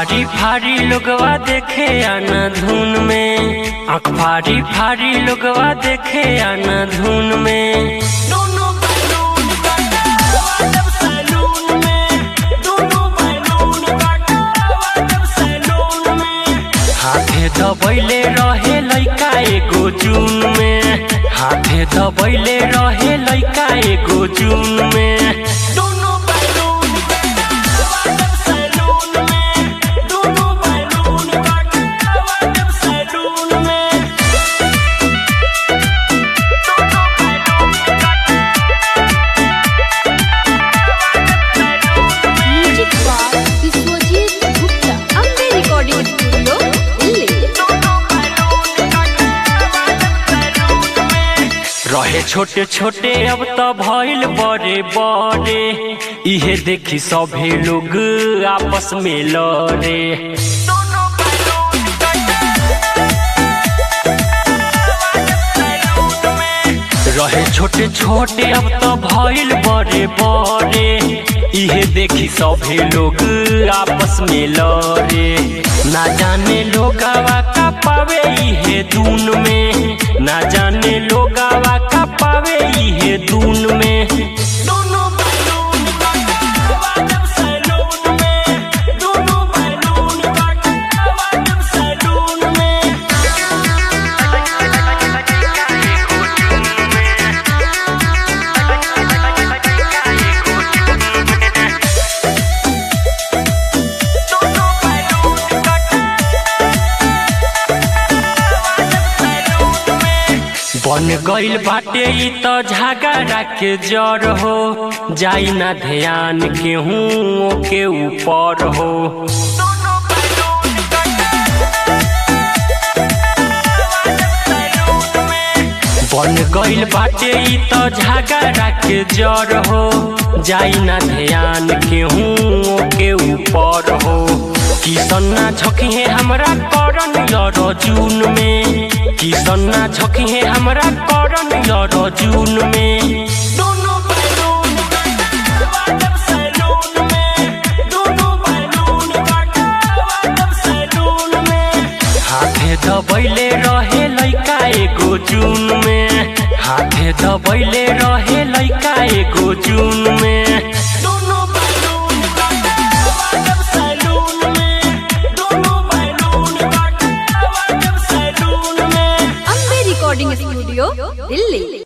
फारी फारी लोगवा देखे आना धुन में आँख फारी फारी लोगवा देखे आना धुन में दोनों बैलून काटा जब सैलून में दोनों बैलून काटा जब सैलून में हाथे दबैले रहे लइका एगो जून में हाथे दबैले रहे लइका एगो जून में दोनों बैलून काटा जब सैलून में दोनों बैलून काटा जब सैलून में music by Vishwajeet Gupta Ambe recording studio Delhi रहे छोटे छोटे अब तो भइल बड़े बड़े इहे देखी सभे लोग आपस में लड़े रहे छोटे छोटे अब तो भइल बड़े बड़े इहे देखी सभे लोग आपस में लड़े ना जाने लोगावा का पावे इहे दून में ना जाने लोगावा का पावे इहे दून में दोनों बैलून काटा जब सैलून में दोनों बैलून काटा जब सैलून में बन गइल बाटे ई त झगड़ा के जड़ हो जाई ना ध्यान केहू के ऊपर हो बन गइल बाटे ई त झगड़ा के जड़ हो जाई ना ध्यान केहू के ऊपर हो किसन्ना झोंकिहे हमरा करन यर जून में किसन्ना झोंकिहे हमरा करन यर जून में दोनों बैलून काटा जब सैलून में दोनों बैलून काटा जब सैलून में हाथे दबैले रहे लइका एगो जून में हाथे दबैले रहे लइका एगो जून में दोनों बैलून काटा जब सैलून में दोनों बैलून काटा जब सैलून में अम्बे रिकॉर्डिंग स्टूडियो दिल्ली